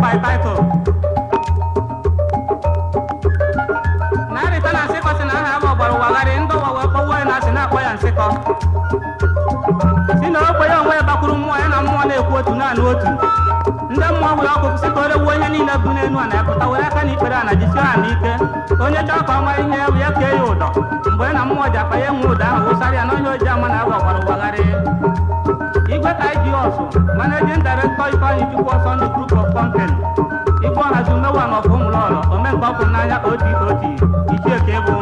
my title narịta na nsịkọ si na aha m ọgbara ụwagharị ndị ụwa wee kpọwa ya na asị na-akpọ ya nsịkọ si na okwe ya onwe ya bakwuru mmụọ ya na mmụọ na-ekwu otu naanị otu ndị mmụọ were ọkụ si ka o regbuo onye niile bụ n'elu a na-epụta were aka na ikpere a na jisie ha n'ike onye chọọ ka ọ mara ihe ya bụ ya kee ya ụdọ mgbe ya na mmụọ ji akpa ya enwe ụdọ ahụ wụsara ya na onye oji ama na agwa ọgbara ụwagharị igwe ka iji ọsụ managing director ifeanyị chukwu ọsọ ndụ group of company igwe ọhazi umewa na ọfụ ụmụlọlọ omenka ọkụ n'anya oti oti ichie ka ịbụ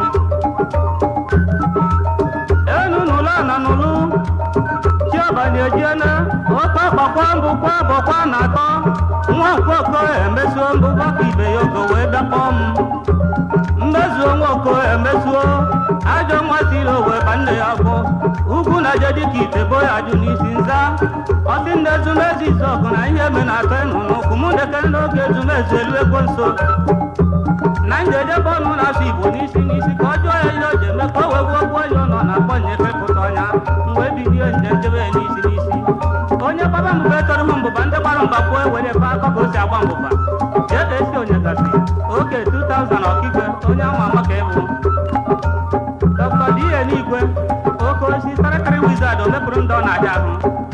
enu n'ụlọ nọ n'ụlụ chiọbani ejiena oke ọkpakwa mbụ kwa bọkwa na atọ nwa nkwoko emesuo mbụ gbakọ ibe ya ogo wee dakpọ m mmezuo nwa oko emesuo ajọ nwa siri owe ba nne ya bụ ugwu na je dịka ite bo ya jụ n'isi nza ọsị nne ezumezu ise ọgụ na ihe eme na-atọ ịnụ n'ụkwụ mụ dekere n'oge ezumezu elu ego nso na njedebe ọnụ na-asụ igbo n'isi n'isi ka ọ jụọ ya ihe o ji eme ka o wee gbuo gbuo ya ụlọ na-akpọ nyefepụta ọnya mgbe ebilie nje njebe ya n'isi n'isi onye gbaba mbụba etoro m mbụba ndị gbara mba kwuo ewere ebe akọ ka o si agba mbụba jee ka esi onye gasị oke 2000 ọkigwe onye ahụ ama ka ịbụ dr die n'igwe oke osi tarịtarị wizard o mepụrụ ndị ọ na-aja ahụ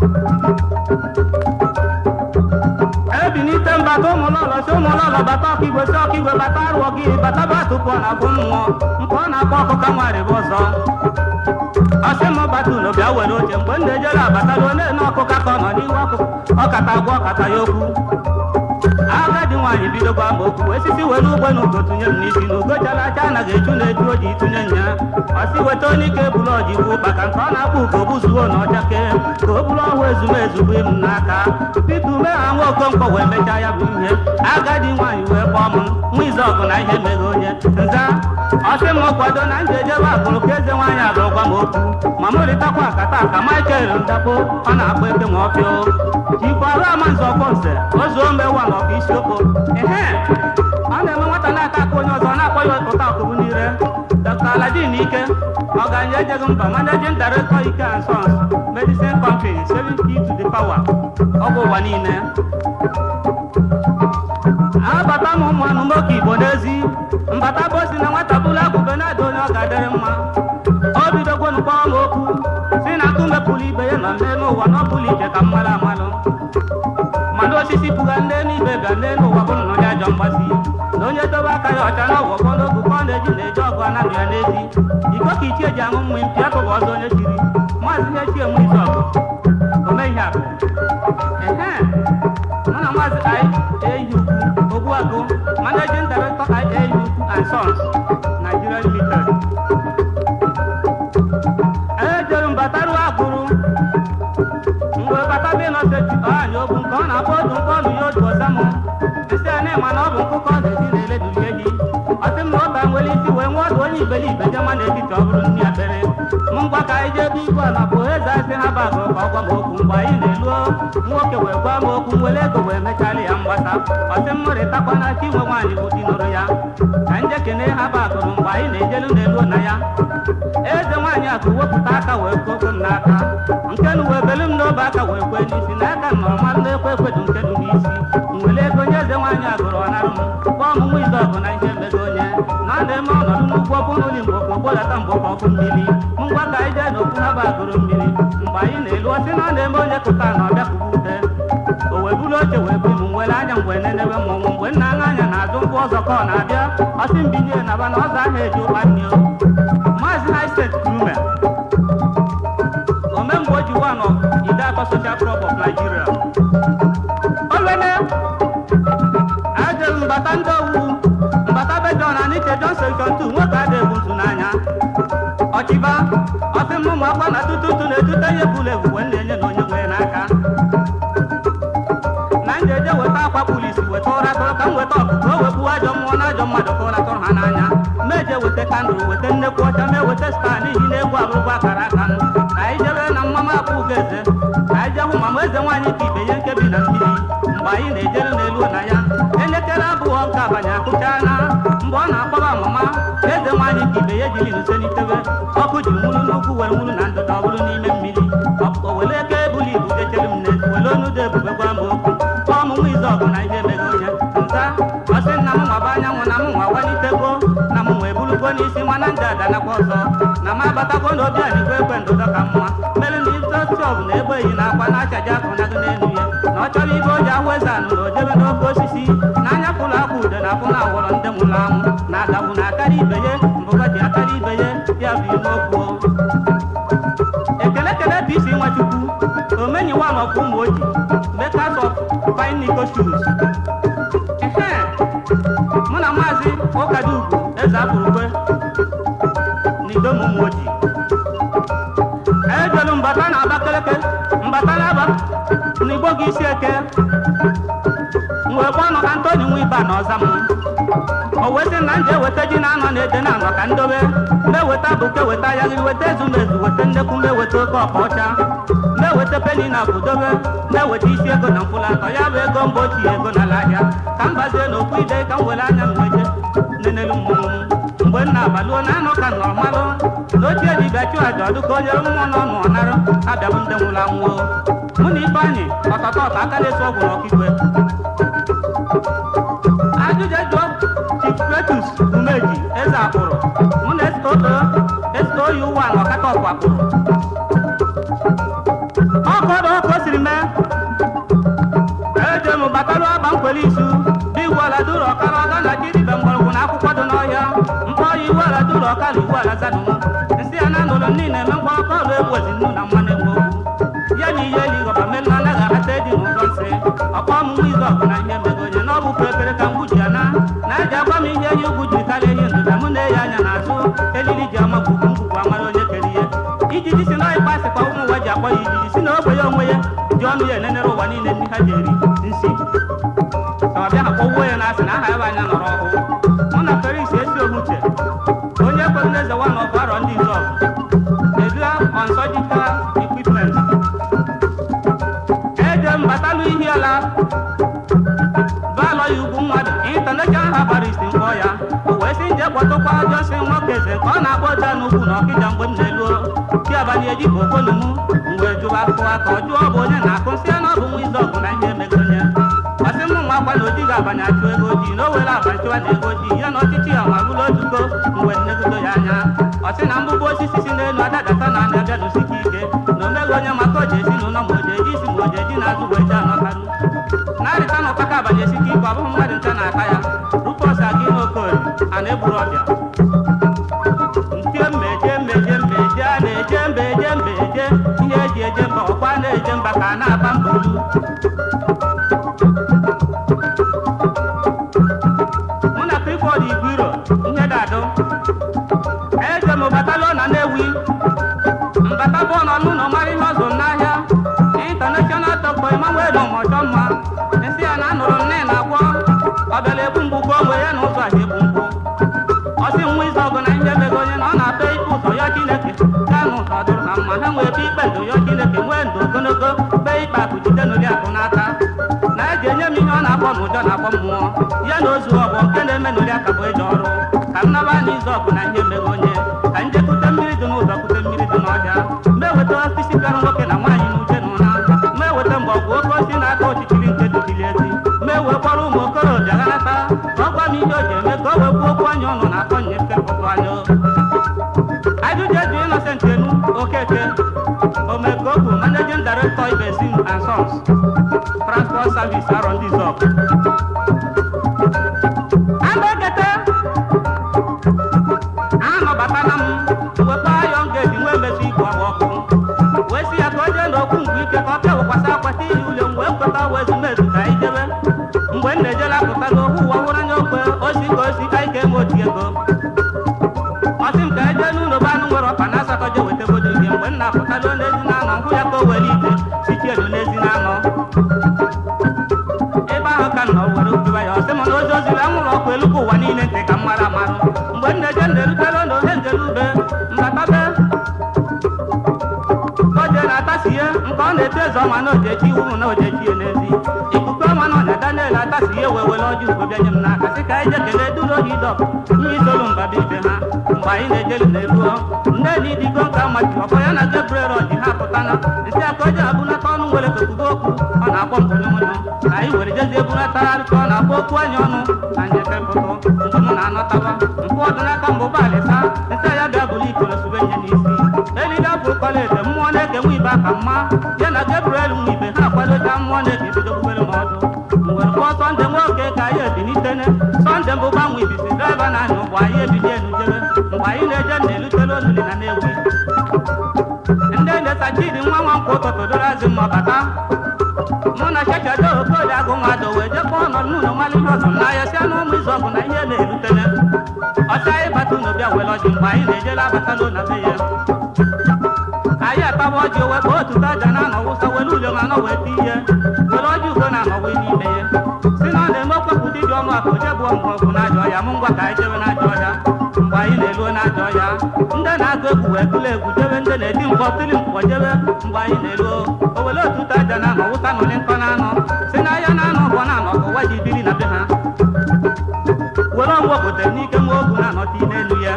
ebinite mbata ụmụlọlọ si ụmụlọlọ bata ọkigwe si ọkigwe bata arụọ gị bata batụpụ ọ na-abụ mmụọ nke ọ na-akpọ ọkụka nwarị bụ ọzọ ọsị m batụlụ bịa were oche mgbe m na-ejere abataruo na-ene ọkụka ka ọ nọ n'ihu ọkụ ọkata agwa ọkata ya okwu agadi nwaanyị bido gwa m okwu wee sisi were ugbe na ugo tụnye m n'isi na ugo chara acha anaghị eju na-eju oji tụnye nya ọsị weta onye ike bụrụ ọji gbuo maka nke ọ na-akpọ ugo buzuo na ọchake ka o bụrụ ọhụụ ezumezu bụ m n'aka pete ume ha nwa okonkwo wee mechaa ya bụ ihe agadi nwaanyị wee kpọọ m nwa ize ọgụ na ihe meghe onye nza ọsị m kwado na m ga-ejebe akụrụ ka eze nwaanyị agụrụ gwa m okwu ma m rịtakwa akata ka michael ndakpo ọ na-akpọ eke ma ọfịa jikwara ama nzọ ọkpọ nze ozuo mewa na ọkụ isiokwu ehe ọ na-eme nwata na-aka aka onye ọzọ na-akpọ ya ụta ọkụbụ n'ire dr aladin ike ọganye ejeghị mba managing director ike and sons medicine company saving key to the power ọgwụ ụwa niile abata m ụmụ anụmoke igbo n'ezi mbata bụ si na nwata bụrụ agụbe na-ada onye ọ ga-adịrị mma o bidogwonu kpọọ m okwu si na akụ mepụrụ ibe ya nọ n'elu ụwa na ọ bụla ije ka mmalụ amalụ mana osisi pụga nne n'ibe ga nne n'ụwa bụ nnọọ ya ajọ mgbasi na onye dobe aka ya ọcha na ọgwọgwọ n'ogu ka ọ na-eji na-eji ọgụ anaghị ya n'ezi iko ka ichie ji aṅụ mmiri mpịa kụba ọzọ onye chiri maazị ihe chie nwe izu ọgụ ome ihe akụ ehe mụ na maazị IAU Ogbuagụ managing director IAU and Sons Nigeria Limited ejere m bataruo agụrụ mgbe bata bụ ịnọsechi ọanya okwu nke ọ na-akpọ odu nke ọnụ ya odu ọza m isi a na-ema na ọ bụ nkụkọ ọ na-esi na-eleduli ehi ọsị m na ụka nwere isi wee nwee ọdụ onye iberibe jema n'etiti ọ bụrụ nri akpere m ngwa ka anyị jee ebe igwe ala bụ eze asị ha bagụ ka ọ gwa m okwu mgbe anyị na-eluo nwoke wee gwa m okwu were ego wee mechalị ya mgbasa ọsị m rịtakwa na chi nwe nwaanyị bụ di nụrụ ya ka nje kene ha bagụrụ mgbe anyị na-ejelu na-eluo na ya eze nwaanyị akụ wepụta aka wee koko m n'aka nke nu wee belu m n'obe aka wee kwe n'isi na aka nọrọ mmadụ na-ekwe ekwedu nke du n'isi nwere ego nye eze nwaanyị agụrụ ọnarụ m kpọọ m nwa ize ọgụ na ihe mmego onye na ọ na-eme ọnọdụ n'ugwu ọkụ n'ụlọ mgbe okwu gbodata mgbe ọkụ ọkụ mmiri m ngwa ka anyị jee n'okwu ha bagụrụ mmiri mgbe anyị na-elu ọsị na ọ na-eme onye kụta na ọbịa kụba ute o wee buru oche wee bụ m nwere anya mgbe nenewe mmọnwụ mgbe nna aṅa anya na-azụ ngwa ọzọ ka ọ na-abịa ọsị mbinye naba na ọzọ ahụ eji ụkpa nne o maazị haistet krume omemgbe o ji one of ide atọ social club of nigeria olene ajere mbata ndị owu mbata bejon na nike johnson jontu nwoke ada egbu ntu n'anya ọchịba ọsị m ụmụ akwụkwọ na tututu na-etute ihe bụla ebu wee na-enye na onye nwee n'aka na njeje weta akwa polisi weta ụra tụrụ ka m weta ọkụkọ o wepụ ajọ mmụọ na ajọ mmadụ ka ụra tụrụ ha n'anya meje weta kandụl weta nnekwu ọcha mee weta staa n'ihi na egwu abụrụgwa akara aka m ka anyị jebe na mmama akpụ ugo eze ka anyị jee hụ mama eze nwaanyị ka ibe ihe nkebi na mmiri mgbe anyị na-ejere n'elu na ya elekere abụọ nke abanye akụchaa na mgbe ọ na-akpọba mama eze nwaanyị ka ibe ya jiri nse n'itebe ọkụ ji nwuru n'ukwu were nwuru na ndụda ọ bụrụ n'ime mmiri o were eke ebuli ibu dechere m n'ezi were onu dị ebube gwa m okwu kpọọ m nwa ize ọgụ na ihe emeghe onye ọzọ na m abatakwo n'obi adịkwa ekwe ndụdọ ka mma mere ndị tọstọv na egbe yi na akwa na-achaji akụnagụ n'elu ya na ọ chọrọ ibe o ji ahụ eze anụ na o jebe n'oke osisi na anya pụrụ akwa ude na afụ na awọrọ ndị nwụrụ anwụ na adagbu na akarị ibe ya mbụga ji akarị ibe ya ya bụ ime okwu ekele kele bisi nwachukwu omenyiwa n'ọkwa ụmụ oji makers of fine nico shoes ehe mụ na maazị ụkadugwu eze apụrụkwe n'idom ụmụ oji ejelu mbata na abakeleke mbata na aba n'igbo gị isi eke wee kpọnụ antoni nwa iba na ọza m o wee sị na m ji eweta ji na-anọ na-ede na anọ ka ndobe meweta bụke weta ya gị weta ezumezu weta nnekwu meweta oke ọkpa ọcha meweta peni na budobe meweta isi ego na mfụlatọ ya bụ ego mba ochie ego n'ala ahịa ka m bazie n'okwu ide ka m were anya m wete nenelu mmụọ m mgbe m na-abaluo na anụ ka nọrọ malụ na ochie dibịa chụ aja ọdụ ka onye mmụọ nọ nụ ọnarụ abịabụ ndị nwụrụ anwụọ mụ na ifeanyị ọtọtọ ọtọ aka na-eso ọgwụ n'ọkigwe ajụjụ jụọ chief Cletus umeji eze akpụrụ mụ na esto yi ụwa na ọkata ọkwa akpụrụ ọkọdụ ọkụ o siri mee eje m batalụ agba nkwele isu digwuala duru ọkara ọga na jiribe mgbọrọgwụ na akwụkwọ dị n'ọhịa mkpọ ya iwuala duru ọkara iwuala zadum nsị ya na nụrụ niile eme mgba ọkọ ọrụ egwezi nnu na mmanụ egwu okwu ya na ihe eli ghọba melu anaghị ahata edi n'ụzọ nsị ọkpọ ọmụmụ izu ọgụ na ihe megonye na ọ bụ pepere ka mgbu ji ya na na eji agwa m ihe enyi ugwu jiri karịa ihe ndụda mụ na-eyi anya n'azụ elili ji ama gwugwu ngwugwu amara onye kere ihe ijiji si na ịkpa sịkwa ụmụ nwa ji akpọ ya ijiji si na ogbe ya onwe ya ji ọnụ ya enenere ụwa niile ndị ha ji eri nsi ka ọ bịa ha kpọwuo ya na asị na aha ya bụ anya nọrọ ọhụụ mụ na feris esi ohuche onye kwere n'eze wa na ọbụ arọ ndị izọgụ edula on surgical equipment eje m batalụ ihi ala baalọ ya ugwu mmadụ intanashonal habarist mkpọ ya o wee sị nje kpọtụkwa jọsi nwoke eze ka ọ na-akpọ ọja n'ugwu na ọkịja mgbe m na-elu chi abalị eji ka okolu m mgbe jụwa akụwa ka ọ jụọ ọ bụ onye na-akụ nsị ya na ọ bụ nwa izu ọgụ na ihe megonye ọsị m nwa akwa na ojighị abanye achụ ego ojii na o were abanye chụwa na ego ojii ya na ọchịchị ya ma bụrụ otuko mgbe nnegodo ya anya ọsị na mgbụgbọ osisi si n'elu adadata na anya bịadosike ike na omeghị onye maka oji esi n'ụlọ ma oji eji isi ma oji eji na-azụ wee ji anọtarụ narịta na ụtaka abanye esike ike ọ bụghị mmadụ ncha na-ata ya rupọs aga ime okorie a na-egburu ọbịa nke mmeje mmeje mmeje a na-eje mbeje mbeje ihe eji eje mba ọkwa na-eje mba ka a na-aba mba olu mụ na prifọd igwiro ihe dadụ eje m batalụ na Nnewi mbata bụ nọ n'ụlọ mara ihe ọzọ n'ahịa intanashọnal tọkpọ Emmanuel ọmọchọ mma nsị ya na anụrụ nne na agwọ ọ bịara ebu mgbu ka onwe ya na ụzọ ahịa ebu mgbu ọsị nwa izu ọgụ na ihe mego onye na ọ na-atọ ikpe ụzọ ya Chineke gaa n'ụzọ dụrụ na mma ha nwee ebe ikpe ndụ ya Chineke nwee ndụ ogologo kpee ikpe akụ jide n'ori akụ n'aka na eji enye m ihe ọ na-akpọ n'ụjọ na-akpọ mmụọ ya na ozu ọgbọ nke na-eme n'ori aka bụ eji ọrụ ka m naba n'izu ọgụ na ihe mego onye ka nje kute mmiri dị n'ụzọ kute mmiri dị n'ọhịa meweta osisi bịara nwoke na nwaanyị n'uche na ụra meweta mgbọgwụ oke osi na-aka ọchịchịrị nke dubili ezi mewee kpọrọ ụmụ okorobịa ghanata ka ọ gwa m ihe o ji eme ka o wee kwuo okwu anya ọnụ na akọ nye nkepụtụ anya ajụjụ eju Innocent Enu Okeke Omekobu Managing Director Ibesim and Sons Transport Service Arondizop Agbegete anọbatala m wekpa ayọn geti nwee mmechi igwe ọgba ọkụ wee si ya ka o jee n'okwu mgbe ike ka ọ bịa wekwasị akwata ihe ule m wee kweta wee ezumezu ka anyị jebe mgbe m na-ejela apụtago ohu ụwa hụrụ anya okwe osi ka osi ka anyị ga-eme oti ego ọsị m ka e jee n'ụlọ be anụ nwere ọkpa na asatọ je weta bodo ihe mgbe m na-apụtago n'ezi na anọ hụ ya ka o were ite sichi elu n'ezi na anọ ebe ahụ ka m nọ were obiwa ya ọsị m na ozi oziri anwụrụ ọkụ elu ka ụwa niile ntị ka m mara amarụ mgbe m na-eje na-erutela na ohe njele ube mbatabe oje na-atasihe nke ọ na-eto eze ọma na ojechi iwu na ojechi n'ezi ikuku ọma na ọnya Daniel atasihe wee were ọjị ugbo bịa nye m n'aka sị ka anyị je kelee duru ohi dọ ihe isolu mbabe ibe ha mgbe anyị na-ejelu na-eruo nne na idigo nka machi ọkọ ya na Gabriel ọjị ha pụtana nsị aka oje abụnata ọnụ nwere kokugo okwu ọ na-akpọ mbụnyụmụnyụ ka anyị were jezie bunatagharị ka ọ na-akpọ okwu anyị ọnụ na njekepụtụ mgbe m na-anọtawa mpụ ọdịnaka mbụ balịsa nsị ya bịa buli ka mma ya na Gabriel nwa ibe ha akwadocha mmụọ na-ebi bido bubere m ọdụ mgbe kpọọ sọnde nwoke ka anyị ebilitene sọnde mbụ gbanwe ibisi draiva na anya ụgbọ anyị ebili elu jebe mgbe anyị na-eje na-elutele oluli na na-ewi ndị na-esa chidi nwa nwa nkwụ ụtụtụ doro azụ mma bata mụ na chechado okoli agụ nwadụ wee jekpọọ ọnọdụ n'ụlọ mmalị ihe ọzọ n'ahịa si anụ ụmụ izu ọgụ na ihe na-erutele ọcha anyị bata unu bịa were ọjị mgbe anyị na-ejela abatala na be ya anyị ataba ọjị owe ka otu taja na-anọ wụsa were ule ma anọ wee ti ihe were ọjị ugo na-anọ wee n'ime ya si na ọ na-eme okpepụ dị ọnụ akụ je bụ ọmụ ọgwụ n'ajọ ọhịa mụ ngwa ka anyị jebe n'ajọ ọhịa mgbe anyị na-eluo n'ajọ ọhịa ndị na-agụ egwu wee tụlụ egwu jebe ndị na-eti mkpọ tili mkpọ jebe mgbe anyị na-eluo o were otu taja na-anọ wụsa nọlị nkọ na-anọ si na ahịa na-anọ ọgbọ na-anọ ka ụwa ji biri na be ha were ọgwụ obodo n'ike nwa ogu na-anọta n'elu ya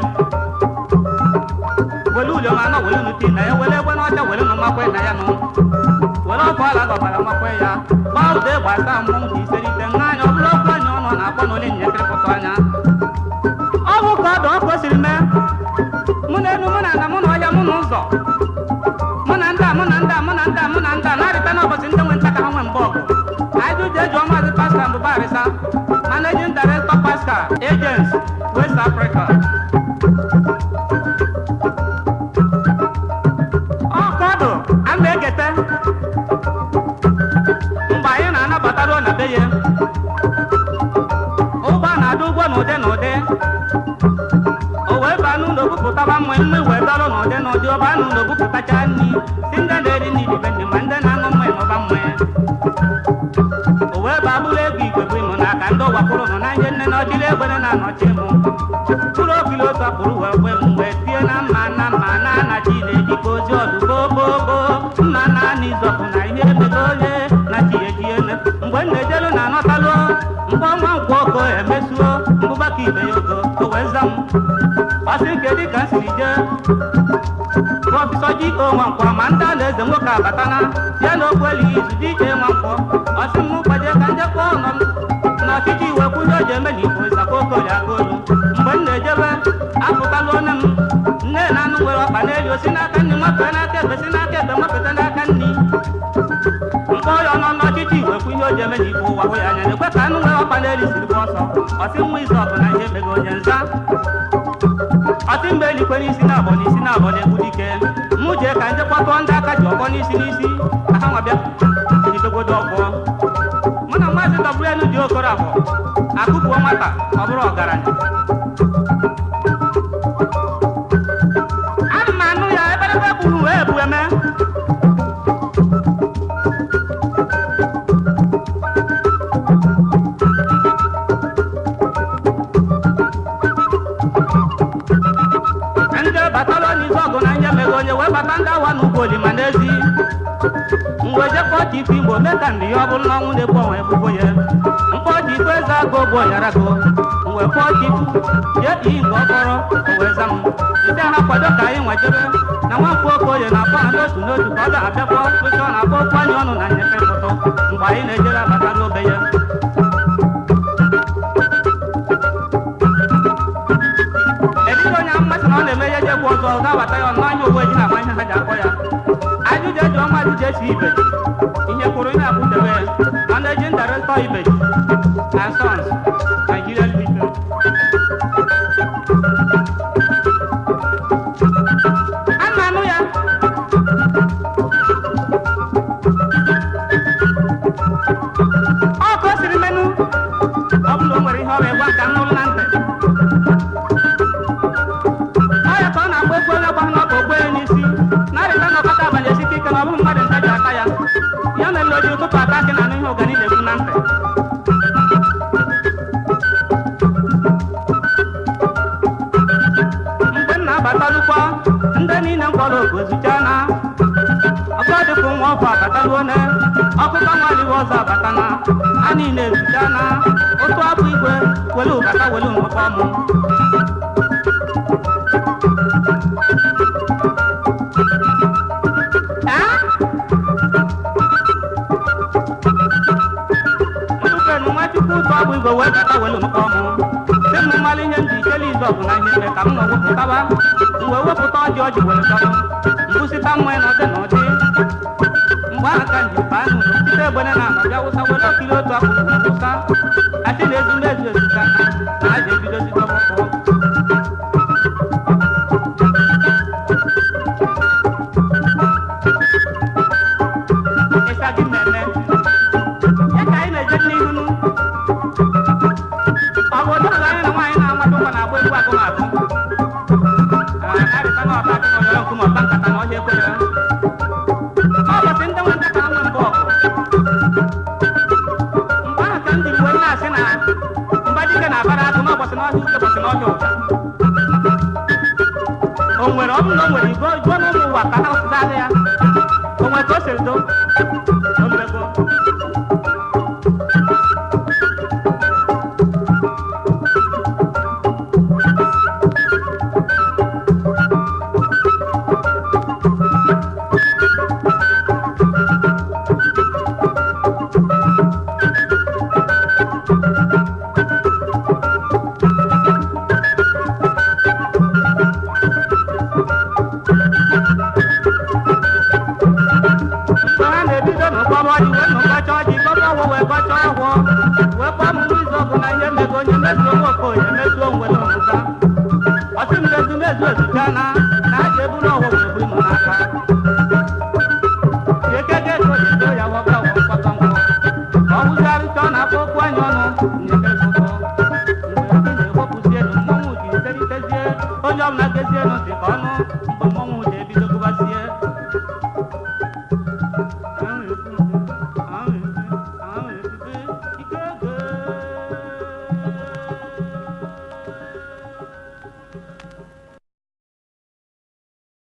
were ule ma anọ were nuti na ya were egbe n'ọcha were nụ makwe na ya nụ were ọkụ ala gọbara makwe ya gbaa ụda egbe asa mmọnwụ dị iserite nha anya ọ bụrụ okwu anya ọnụ na-akpọ n'ole nyekịrịpụta anya ọ bụ ka ọdụ ọkụ siri mee mụ na enu mụ na ana mụ na ọhịa mụ na ụzọ mụ na ndị a mụ na ndị a mụ na ndị a mụ na ndị a na-arịta n'ụbọchị ndị nwe nta ka ha nwe mbọ ọgụ anyị jụ jee jụọ maazị pasta mbụba arịsa managing director pascal agents west africa ọkọdụ a na-egete mgbe anyị na-anabata ruo na be ya ụgbọ na-adị ụgwọ n'ụdị n'ụdị o wee baa n'ụlọ bupụtaba mma mma wee dọrọ n'ụdị n'ụdị ọ baa n'ụlọ bupụtacha nri si ndị na-eri nri ibe ndị ma ndị na-aṅụ mmanya n'ụba mmanya o wee baa bụrụ ego igwe bụ ịmụ n'aka ndị ụwakpụrụ nọ na ihe nne na ọchịrị egbere na-anọchi mụ mkpụrụ okili otu akpụrụ wee kwe m wee tie na mma na mma na anachi na-eji ka ozi ọdụ gbogbogboo mma na ana izọpụ na ihe emego onye na chi ejiene mgbe m na-ejelu na anọtalụ mgbe ọnwa nkwụ oko emesuo mbụbaka ibe ya ogo o wee za m ọsị nke dịka m siri jee prọfesọ ji onwe nkwọ ma ndị a na-eze nwoke abatana ya na okwu elighị izu dị ike nwa nkwọ ọsị m gbaje ka njekwa ọnọ m na ọchịchị iwe kwụnye o ji eme na igbo ịzakọ okoli aka olu mgbe m na-ejebe apụtala onye m nne na anụ nwere ọkpa n'elu osi n'aka nri nwafee n'aka ekpe si n'aka ekpe nwafeta n'aka nri mkpọ ya ọnọ n'ọchịchị iwe kwụnye o ji eme na igbo ụwa hụ ya anya na-ekwe ka anụ nwere ọkpa n'elu siri gba ọsọ ọsị nwa izu ọbụ na ihe emego onye nza ọtị mgbe elikwe n'isi na abọ n'isi na abọ na-egbu dike mụ jee ka nje kpọtụọ ndị aka ji ọgbọ n'isi n'isi ka ha nwabịa jidegodo ọgbọ mụ na maazị wlu dị okoro abụọ akụpụo nwata ọ bụrụ ọgaranya ana m anụ ya eberebe gburu wee bụ eme ndị batala n'izu ọgụ na nye meghe onye wee bata ndị awa n'ugbo olima n'ezi mgbe jekpọ ji ife igbo mee ka ndị ya ọ bụrụ na ọnwụ na-egbu onwe ebubo ya mkpọ ji ikpe eze agụ ogbu ọnyara go mgbe kpọọ ji jee iyi nke ọkpọrọ o wee za m ndị ha kwado ka anyị nwejebe na nwafọ okoye na-akpọ ha n'otu n'otu ka ọ ga-abịakpọ kwesị ọ na-akpọ okwu anya ọnụ na nyefe foto mgbe anyị na-ejere abata n'obe ya Edighị onye mmasị na ọ na-eme ihe jegbu ọzọ ọ ga-abata ya ọnụ anya owe ji na ama ihe ha ji akpọ ya ajụjụ eji ọma ajụjụ esi ibe ihe kwuru ihe akwụdebe ya managing director ibe and sons Nigeria Limited a na-anụ ya ọ ka o siri menụ ọ bụrụ na o nwere ihe ọ ga-egwa ka m nụrụ na ntị ọya ka ọ na-agba egwu onye gba n'ọka ogbe ya n'isi na-arịta n'ọkọta abalị esite ike na ọ bụghị mmadụ nta ji aka ya ya mere o ji ụtụtụ ata akị na anụ ihe ụgani na-ekwu na ntị mgbe m na-abatalụkwa ndị niile m kpọrọ oku ezucha na ọkọdịkụ nwa ọfọ abataluo ne ọkụkọ nwaliwe ọzọ abatana a niile ezucha na otu abụ igwe welu ụbata welu nwekwa ọmụ Nnukwu nwachukwu ụtọ ọbụ igwe wee bata welu mkpọ ọmụ si m mmalụ ihe m ji icheli ebido ọgụ na ihe eme ka m nọ wepụtawa m wee wepụta ọjị ọjị were tọrọ mbụsịta mmụọ na ọdị na ọdị mgbe ahụ ka nji baa n'ụlọ site egbene na anọ bịa wụsa were okiri otu akụkụ wee wụsa achị na ezu mmezu ezu ka na na a ga-ebidozi dọkpọkpọ ịsa gị mmemme ya ka anyị na-eje n'ihu nụ ọ bụ ụdị ọzọ anyị na nwaanyị na-amadụ ụkwa na-agba egwu agụmagụ arịta na ọba akị na ọyọrọ nkume ọba nkata na ọhịa ekwere ọbọchị ndị nwe nkata nwe mbụ ọgụ mgbe ahụ ka m jiri wee na-asị na mba dike na-abara atụ n'ụbọchị n'ọhịa uche ụbọchị n'ọhịa ụja o nwere ọ bụ na o nwere igbo igbo na ụmụ ụwa ka ha sụdalị ya o nwere ka o siri do o mmego mgbe ha na-ebido n'ụkpọrọ ọdị wee